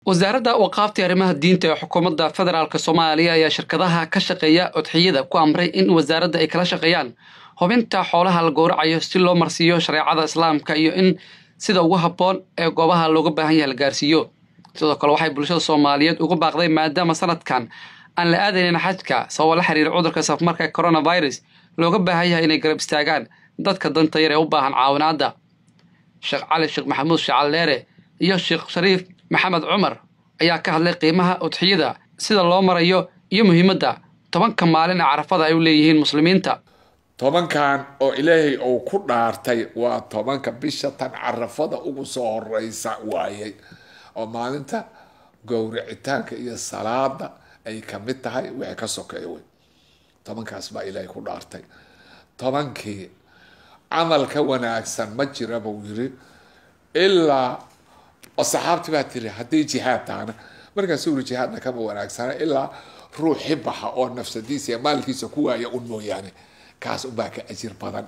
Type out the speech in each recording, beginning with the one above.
wasaaradda waqaafta arrimaha diinta ee xukuumadda federaalk soomaaliya ayaa shirkadaha ka shaqeeya odxiyada ku amray in wasaaradda ay kala shaqeeyaan hubinta xoolaha la gowracayo si loo marsiiyo shareecada islaamka iyo in sida ugu habboon ee goobaha looga baahan yahay la gaarsiiyo sidoo kale waxay bulshada soomaaliyeed ugu baaqday maadaama sanadkan aan la aadaynin xajka sababo la xiriira cudurka safmarka coronavirus looga baahan yahay inay garab istaagaan dadka danta yar ee u baahan caawinaadda sheekh cali sheekh maxamuud shacalleere iyo sheekh shariif maxamed cumar ayaa ka hadlay qiimaha udxiyada sida loo marayo iyo muhiimadda tobanka maalin ee carafada ay u leeyihiin muslimiinta tobankan oo ilaahay uu ku dhaartay waa tobanka bisha tan carafada ugu soo horeysa waayay oo maalinta gowricitaanka iyo salaada ay kamid tahay wixii ka sokeeya wey tobankaas baa ilaahay ku dhaartay tobankii camal ka wanaagsan ma jira buu yiri ilaa oo saxaabti baa tiri haddii jihaad tahana markaas uri jihaadna kama wanaagsana ilaa ruuxi baxa oo nafsadiisa iyo maalkiisa ku waaya un mooyaane kaas unbaa ka ajir badan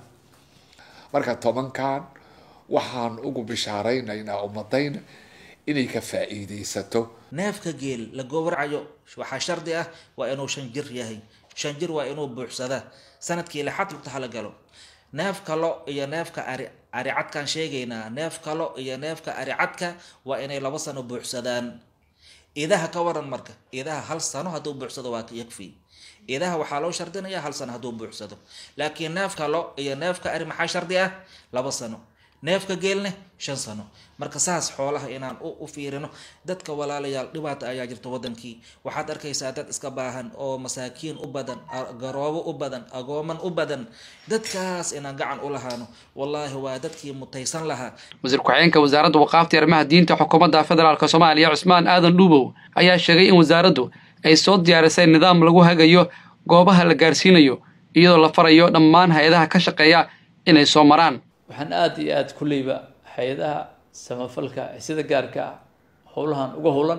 marka tobankan waxaan ugu bishaaraynaynaa ummadayna inay ka faa-iideysato neefka geel la gowracayo waxaa shardi ah waa inuu shan jir yahay shan jir waa inuu buuxsadaa sanadkii lixad lugta hala galo neef kalo iyo neefka ari aricadkaan sheegaynaa neef kalo iyo neefka aricadka waa inay laba sano buuxsadaan idaha ka waran marka idaha hal sano hadduu buuxsado waa yakfi idaha waxaa loo shardinayaa hal sano hadduu buuxsado laakiin neefka lo iyo neefka ari maxaa shardi ah laba sano neefka geelne shan sano marka saas xoolaha inaan u fiirino dadka walaalayaal dhibaata ayaa jirta wadankii waxaad arkaysaa dad iska baahan oo masaakiin u badan garoobo u badan agooman u badan dadkaas inaan gacan u lahaano wallaahi waa dadkii mutaysan lahaa wasiir ku-xigeenka wasaaradda waqaafta arrimaha diinta xukuumadda federaalk soomaaliya cusmaan aadan dhuubow ayaa sheegay in wasaaraddu ay soo diyaarisay nidaam lagu hagayo goobaha la gaarsiinayo iyadoo la farayo dhammaan hay-adaha ka shaqeeya inay soo maraan waxaan aada iyo aada kulleyba hay-adaha samafalka sida gaarka ah howlahan uga howlan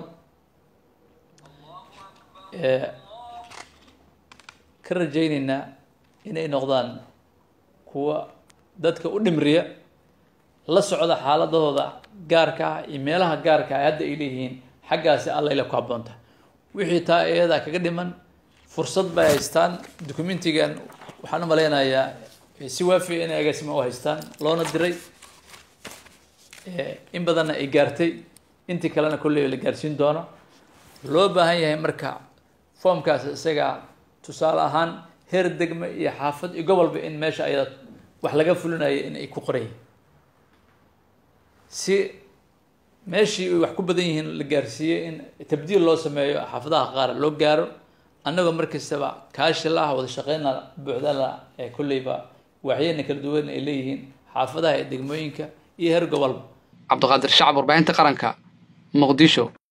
ka rajayneynaa inay noqdaan kuwa dadka u dhimriya la socda xaaladahooda gaarka ah iyo meelaha gaarka ah hadda ay leeyihiin xaggaasi allayla ku habboonta wixii taa iyadaa kaga dhiman fursad bay haystaan documentigan waxaan u maleynayaa si waafiya inay agaasima u haystaan loona diray in badanna ay gaartay intii kalena kolley la gaarsiin doono loo baahan yahay marka foomkaas isaga tusaale ahaan heer degme iyo xaafad iyo gobolba in meesha ayada wax laga fulinayo in ay ku qorayiin si meeshii ay wax ku badan yihiin la gaarsiiyey in tabdiil loo sameeyo xaafadaha qaar loo gaaro annagoo markastaba kaashi la ah wada shaqeyna buuxdala ee kolleyba waaxyana kala duwan ay leeyihiin xaafadaha ee degmooyinka iyo heer gobolba cabdiqaadir shacab warbaahinta qaranka muqdisho